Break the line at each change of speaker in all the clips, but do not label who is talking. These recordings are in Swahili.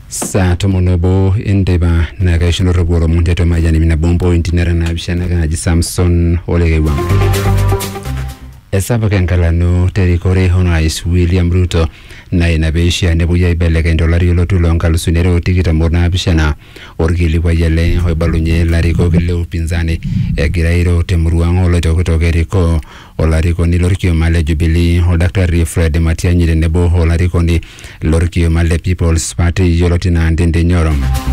saa tomon obo enteipa naa kaishunore kulo omon tiatua mayian ip nabo mpointi nara naapishana kaaji samson olekeiwang esapuk enkalano terikore orais william ruto naa ina peishaa nepuoi aibelekeny tolari olotu loonkalusuni are otikitam onaapishana orkilikuai ele oibalunye ilarikok le upinzani egira airo temurua ang' oloitokitok erikoo olarikoni lorkioma le Jubilee oldakitari Fred Matiang'i tenebo olarikoni lorkioma le People's Party yioloti naa Ndindi Nyoro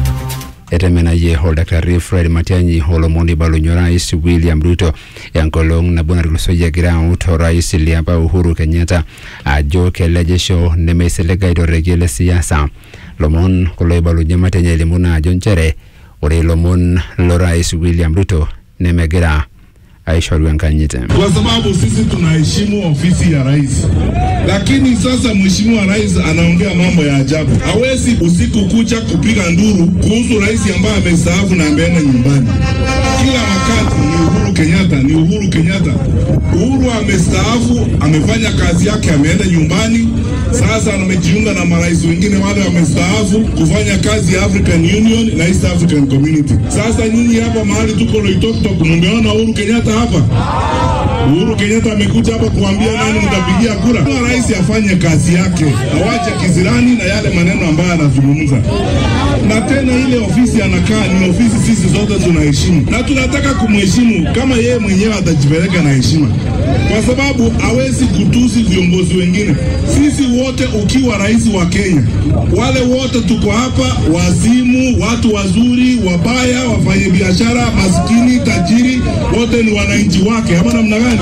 etemenayie oldakitari Fred Matiang'i olomoni oibalunye orais William Ruto enkolong' nabo natulusoyie egira aut orais liapa Uhuru Kenyatta ajo kelejisho nemeisilig aitorrekie le siasa lomon kulo oibalunye Matiang'i elimu naa ajo nchere ore ilomon lorais William Ruto nemegira aishoru enkanyit
kwa sababu sisi tunaheshimu ofisi ya rais, lakini sasa mheshimiwa rais anaongea mambo ya ajabu. Hawezi usiku kucha kupiga nduru kuhusu rais ambaye amestaafu na ameenda nyumbani. Kila wakati ni Uhuru Kenyatta, ni Uhuru Kenyatta. Uhuru amestaafu, amefanya kazi yake, ameenda nyumbani. Sasa amejiunga na marais wengine wale wamestaafu kufanya kazi ya African Union na East African Community. Sasa nyinyi hapa mahali tuko Loitoktok, mmeona Uhuru Kenyatta hapa? Uhuru Kenyatta amekuja hapa kuambia nani mtapigia kura. Rais afanye kazi yake, awache kisirani na yale maneno ambayo anazungumza. Na tena ile ofisi anakaa ni ofisi sisi zote tunaheshimu na tunataka kumheshimu kama yeye mwenyewe atajipeleka na heshima, kwa sababu hawezi kutusi viongozi wengine. Sisi wote ukiwa rais wa Kenya, wale wote tuko hapa, wazimu, watu wazuri, wabaya, wafanyabiashara, maskini, tajiri, wote ni wananchi wake, ama namna gani?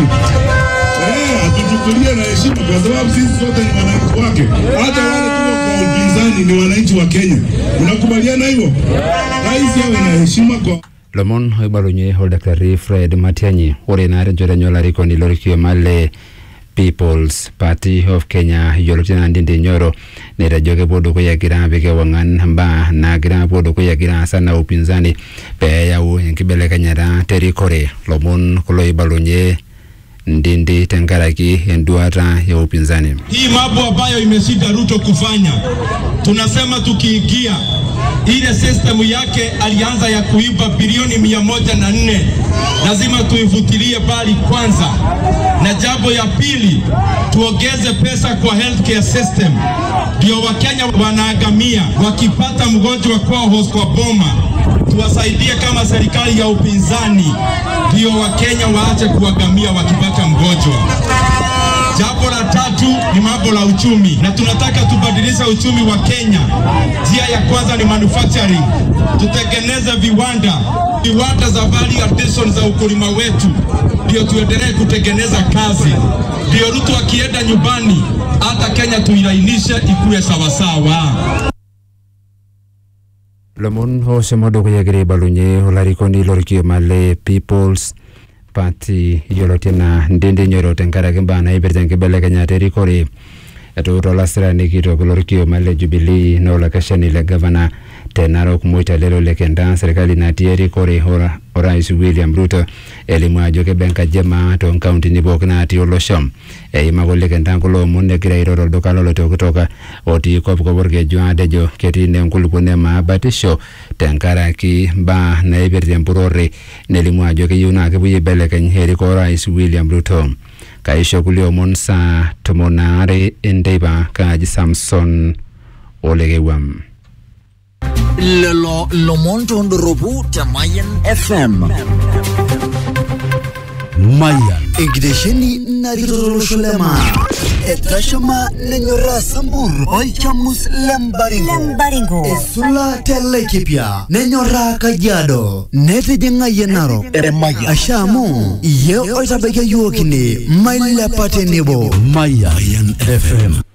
Eh, atuchukulie na heshima kwa sababu sisi sote ni wananchi wake. Hata wale tuko kwa upinzani ni wananchi wa Kenya. Unakubaliana hivyo? Rais awe na heshima kwa
lomon oibalunye oldakitari Fred Matiang'i ore naa tenchoto enye olarikoni lorkioma le People's Party of Kenya yioloti naa Ndindi Nyoro netejo kepuo dukuya egira apik ewang'an imbaa naagira apuo dukuya egira aasa na upinzani peeyau enkibelekenyata terikore lomon kulo oibalunye Ndindi tenkaraki enduata ya upinzani.
Hii mambo ambayo imeshinda Ruto kufanya, tunasema tukiingia ile system yake alianza ya kuiba bilioni mia moja na nne lazima tuifutilie bali kwanza, na jambo ya pili tuongeze pesa kwa healthcare system, ndio Wakenya wanaagamia wakipata mgonjwa kwao kwa boma, tuwasaidie kama serikali ya upinzani, ndio Wakenya waache kuagamia wakipata mgonjwa. Jambo la tatu ni mambo la uchumi, na tunataka tubadilishe uchumi wa Kenya. Njia ya kwanza ni manufacturing, tutengeneze viwanda, viwanda za value addition za ukulima wetu, ndio tuendelee kutengeneza kazi, ndio Ruto akienda nyumbani, hata Kenya tuilainishe ikuwe sawasawa.
lomon oshomo dukuya egira aibalunye olarikoni lorkioma le People's Party yioloti enaa Ndindi Nyoro tenkaraki imbaa naipirta enkibelekenyata erikore etuuta olasirani kitok lorkioma le Jubilee naa olakeshani le gavana te Narok Moitalelo Lekenta serkali natii erikore ora- orais William Ruto elimu ajo keba enkaji emaa toonkauntini pookin natii olosho eimaka Lekenta kulo omon egira airo tolduka loloitokitok otii kopkop orkeju atejo ketii naa enkulupuoni emaa batisho tenkaraki mbaa naipirta empurore nelimu ajo keyieu naa kepuoi aibelekeny erikoo orais William Ruto kaisho kulie omon saa tomon aare enteipa kaaji Samson Olekewam.
lelo lomon tondoropu te Mayan FM. Mayan. Enkitesheni narikito tolosho le maa. Etashama nenyoraa Sambur olchamus lembaringo.
Lembaringo.
Esula te Laikipia nenyoraa Kajiado netijing'ayie Narok. Asha amu iye oitabakia yiok ine mailepa tenebo. Mayan FM.